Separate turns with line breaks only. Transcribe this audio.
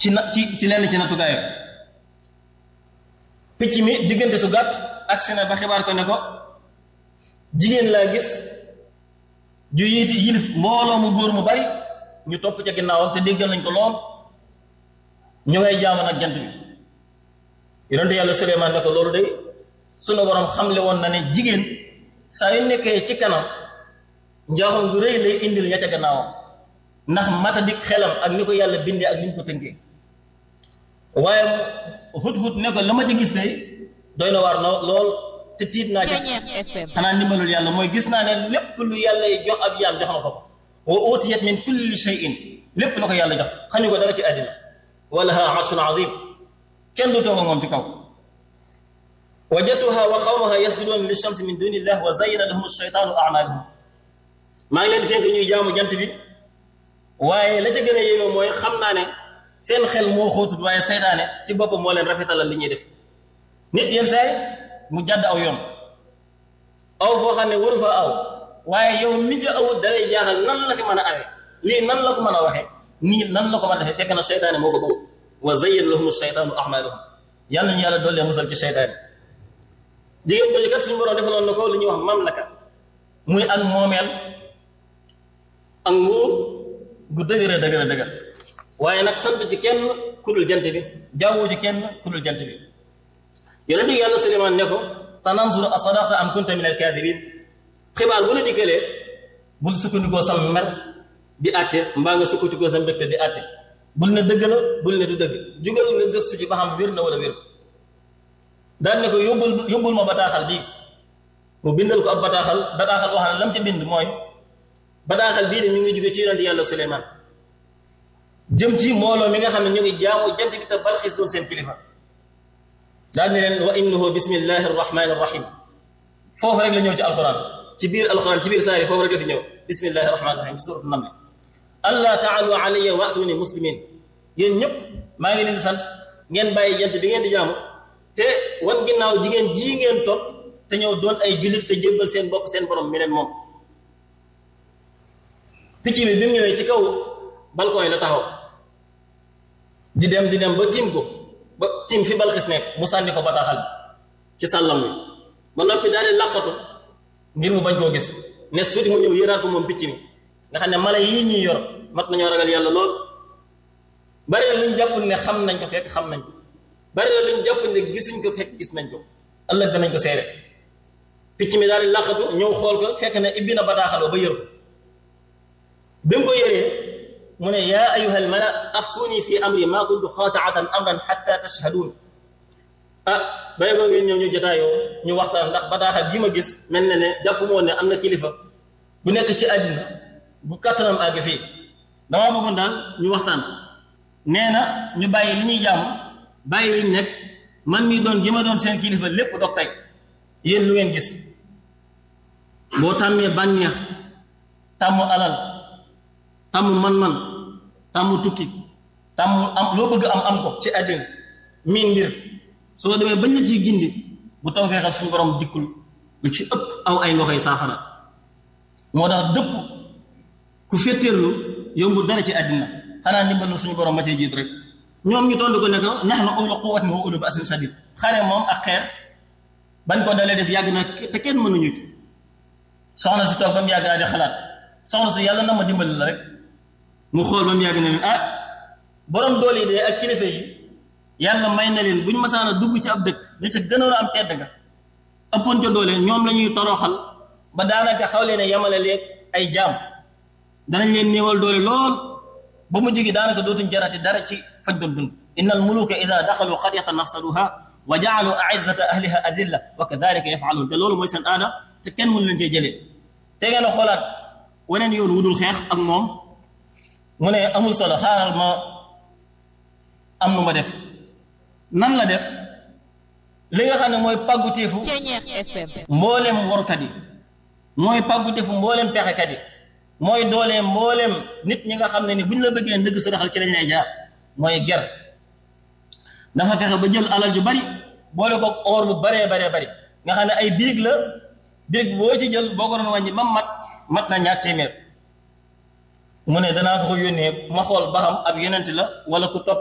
ci na ci ci lenn ci nattukaayam picc mi diggante su gàtt agsi na ba xibaar ko ne ko jigéen laa gis ju yiti yilif mbooloo mu góor mu bari ñu topp ca ginnaawam te déggal nañ ko lool ñu ngay jaamu nag jant bi yonente yàlla Suleymaan ne ko loolu de sunu borom xamle woon na ne jigéen saa yu nekkee ci kanam njaaxum gu rëy lay indil ña ca gannaawam ndax matadik xelam ak ni ko yàlla bindee ak ni ñu ko tënkee waaye hut hut ne ko la ma ca gis tey doy na waar no lool te tiit naa ca xanaa ndimbalul yàlla mooy gis naa ne lépp lu yàlla jox ab jaam jox na ko ko wa utiyat min kulli shay'in lépp la ko yàlla jox xañu ko dara ci àddina walaha arshun azim kenn du toog ak moom ci kaw wajadtuha wa qawmaha yasjuduuna li shamsi min duni illah wa zayyana lahum ash-shaytaanu a'maalahum maa ngi leen fekk ñuy jaamu jant bi waaye la ca gën a yéeme mooy xam naa ne seen xel moo xóotut waaye seytaane ci boppam moo leen rafetalal li ñuy def nit yenn saay mu jàdd aw yoon aw foo xam ne waru fa aw waaye yow mi ca awut dalay jaaxal nan la fi mën a awee lii nan la ko mën a waxee nii nan la ko mën a defee fekk na seytaane moo ko bëgg wa zayyana lahum ash-shaytaanu a'maalahum yàlla ñu yàlla dollee musal ci seytaane jigéen jooju kat suñu borom defaloon na ko li ñuy wax mamlaka muy ak moomeel ak nguur gu dëgër a dëgër a dëgër waaye nag sant ci kenn kudul jant bi jawwu ci kenn kudul jant bi yonent bi yàlla Suleymaan ne ko sa nansuru asadaqta am kunta min alkaadibin xibaar bu la dikkalee bul sukkandikoo sam mer di àtte mbaa nga sukkandikoo sa mbégte di àtte bul ne dëgg la bul ne du dëgg jugal nga gëstu ci ba xam wér na wala wér daal ne ko yóbbul yóbbul ma bataaxal bii mu bindal ko ab bataaxal bataaxal wax na lam ca bind mooy bataaxal bii de mi ngi jóge ci yonent yàlla Suleymaan jëm ci mbooloo mi nga xam ne ñu ngi jaamu jant bi te Balxiis doon seen kilifa daal ne leen wa innahu bismillahi arrahmani arrahim foofu rek la ñëw ci alquran ci biir alquran ci biir saari foofu rek la fi ñëw bismillahi arrahmani arrahim ci suratu naml allah taalu alayya waatuni muslimin yéen ñëpp maa ngi leen di sant ngeen bàyyi jant bi ngeen di jaamu te wan ginnaaw jigéen jii ngeen topp te ñëw doon ay jullit te jébbal seen bopp seen borom mi leen moom picc bi bi mu ñëwee ci kaw balcon yi la taxaw di dem di dem ba tiim ko ba tiim fi balxis nekk mu sànni ko bataaxal bi ci sàllam wi ba noppi daal di làqatu ngir mu bañ koo gis nes tuuti mu ñëw yëraat ko moom picc mi nga xam ne mala yii ñuy yor mat nañoo ragal yàlla lool bari na luñ jàpp ne xam nañ ko fekk xam nañ ko bari na luñ jàpp ne gisuñ ko fekk gis nañ ko ëllëg danañ ko seere picc mi daal di làqatu ñëw xool ko fekk ne ibbi na bataaxal ba yër ko bi mu ko yëree mu ne yaa ayuha almala aftuni fi amri ma kuntu xaataatan amran xatta tashhaduun ah bay boo ngeen ñëw ñu jotaayoo ñu waxtaan ndax bataaxal bii ma gis mel na ne jàpp moo ne am na kilifa bu nekk ci àddina bu kattanam àgg fii damaa bëggoon daal ñu waxtaan nee na ñu bàyyi li ñuy jàmm bàyyi liñ nekk man mii doon gi ma doon seen kilifa lépp dog tey yéen lu ngeen gis boo tàmmee bànneex tàmm alal tàmm man-man tàmm tukki tàmm am loo bëgg am am ko ci àddina miin mbir soo demee bañ la ciy gindi bu taw feexal suñu borom dikkul lu ci ëpp aw ay nga koy saafara moo tax dëpp ku féttéerlu yombul dara ci àddina xanaa ndimbalu suñu borom ma cee jiit rek ñoom ñu tontu ko ne ko nahnu ulu quwwatin wa ulu ba'sin shadid xare moom ak xeex bañ ko dalee def yàgg na te kenn mënuñu ci soxna si toog ba mu yàgg naa di xalaat soxna si yàlla na ma dimbali la rek mu xool ba mu yàgg ne leen ah borom doole yi de ak kilifa yi yàlla may na leen bu ñu masaan a dugg ci ab dëkk li ca gënoon a am tedd nga ëppoon ca doole ñoom la ñuy toroxal ba daanaka xaw leen a yamale leeg ay jaam danañ leen néewal doole lool ba mu jógi daanaka dootuñ jarati dara ci fañ doon dund inna al muluka ida daxalu qaryatan nafsaduha wa jaalu aizzata ahliha adilla wa kadalika yafaluun te loolu mooy seen aada te kenn mënu leen cee jëlee te ngeen a xoolaat weneen yoon wudul xeex ak moom mu ne amul solo xaaral ma am nu ma def nan la def li nga xam ne mooy pàgguteefu mboolem warkat yi mooy pàgguteefu mboolem pexekat yi mooy dooleem mboolem nit ñi nga xam ne ni bu ñu la bëggee ndëgg sërëxal ci lañ lay jaar mooy ger dafa fexe ba jël alal ju bari boole ko or bu baree baree bari nga xam ne ay birig la birig boo ci jël boo ko doon wàññi ba mat mat na ñaar téeméer mu ne danaa ko ko yónnee ma xool ba xam ab yonent la wala ku topp